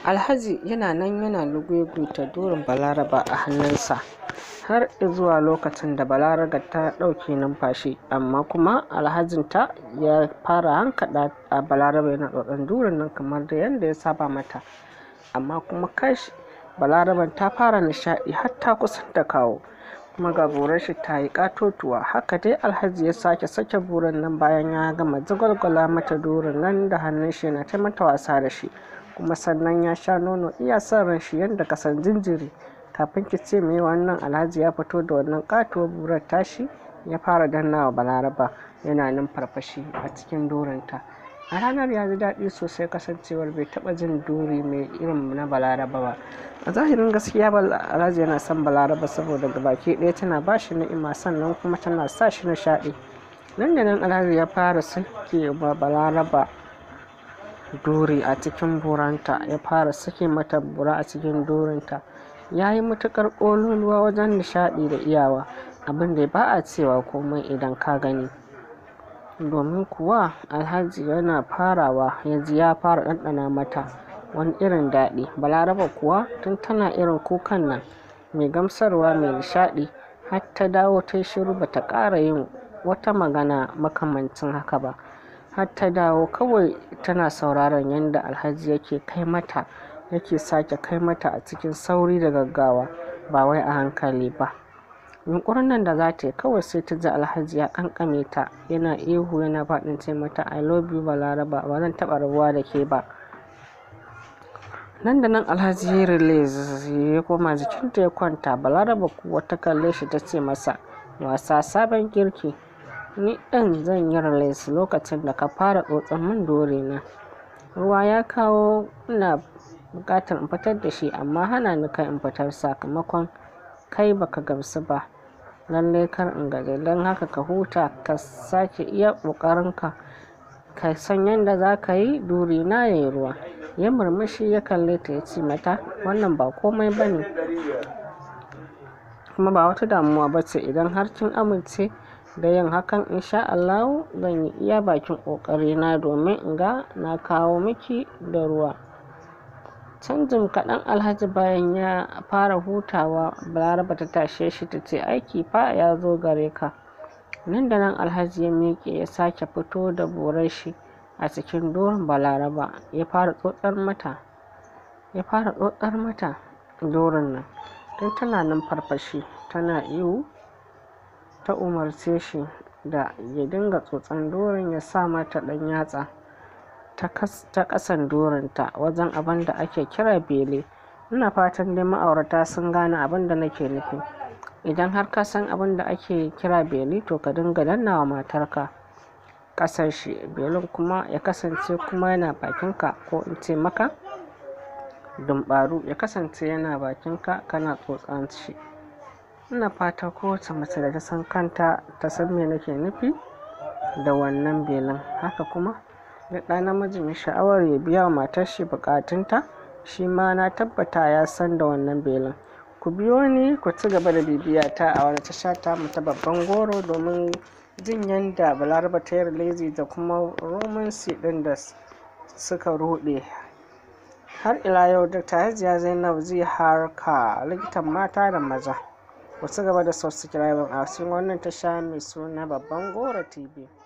alhaji yana nan yana lugugunta dorin balaraba a hannunsa har zuwa lokacin da balaraga ta ɗauke numfashi amma kuma alhajinta ya fara hankaɗa a balaraba yana tsotson durin nan kamar da yadda ya saba mata amma kuma kash balaraban ta fara nishaɗi har ta kusan da kawo kuma ga burar shi ta yi katotuwa haka dai alhaji ya sake sake buran nan bayan ya gama zagwalgwala mata durin nan da hannun shi yana ta mata wasa da shi kuma sannan ya sha nono iya son ran shi yadda kasan jinjiri kafin ki ce mai wannan alhaji ya fito da wannan katuwar burar tashi ya fara dannawa balaraba yana nan farfashi a cikin dorinta a ranar ya ji daɗi sosai kasancewar bai taɓa jin duri mai irin na balaraba ba a zahirin gaskiya alhaji yana son balaraba saboda gabaki ɗaya tana ba shi ni'ima sannan kuma tana sa shi nishaɗi nan da nan alhaji ya fara sake wa balaraba duri a cikin buranta ya fara sake mata bura a cikin dorinta ya yi matuƙar ƙololuwa wajen nishaɗi da iyawa abin da ba a cewa komai idan ka gani domin kuwa alhaji yana farawa ya ji ya fara ɗanɗana mata wani irin daɗi balaraba kuwa tun tana irin kukan nan mai gamsarwa mai nishaɗi har ta dawo ta shiru ba ta ƙara yin wata magana makamancin haka ba har ta dawo kawai tana sauraron yadda alhaji yake kai mata yake sake kai mata a cikin sauri da gaggawa ba wai a hankali ba yunkurin nan da za ta yi kawai sai ta ji alhaji ya kankame ta yana ihu yana faɗin ce mata i love you balaraba ba zan taɓa rabuwa da ke ba nan da nan alhaji ya release ya koma jikinta ya kwanta balaraba kuwa ta kalle shi ta ce masa wasa sabon girki ni ɗin zan yi release lokacin da ka fara tsotson min dore na ruwa ya kawo ina buƙatar in fitar da shi amma hana ni kai in fitar sakamakon kai baka gamsu ba lallai kar in gaji don haka ka huta ka sake iya ƙoƙarinka ka san yadda za ka yi duri na ya yi ruwa ya murmushi ya kalle ta ya ce mata wannan ba komai ba ne kuma ba wata damuwa ba ce idan har kin amince da yin hakan insha Allah zan yi iya bakin ƙoƙarina domin in ga na kawo miki da ruwa canjin kaɗan alhaji bayan ya fara hutawa balaraba ta tashe shi ta ce aiki fa ya zo gare ka nan da nan alhaji ya miƙe ya sake fito da borar shi a cikin doron balaraba ya fara tsotsar mata ya fara tsotsar mata doron nan don tana nan farfashi tana ihu ta umarce shi da ya dinga tsotsan doron ya sa mata ɗan yatsa ta ƙasan doronta wajen abin da ake kira bele ina fatan dai ma'aurata sun gane abin da nake nufi idan har ka san abin da ake kira beli to ka dinga dannawa matarka ƙasar shi belin kuma ya kasance kuma yana bakinka ko in ce maka dumbaru ya kasance yana bakinka kana tsotsan shi ina fata kowace mace da ta san kanta ta san me nake nufi da wannan belin haka kuma da ɗa namiji mai sha'awar ya biya wa matar shi bukatunta shi ma na tabbata ya san da wannan belin ku biyo ni ku ci gaba da bibiya ta a wani tasha ta mu ta babban goro domin jin yadda balaraba ta yi lazy da kuma romansi ɗin da suka ruɗe har ila yau dr hajiya zainab zai harka likitan mata da maza ku ci gaba da subscribe a cikin wannan tasha mai suna babban goro tv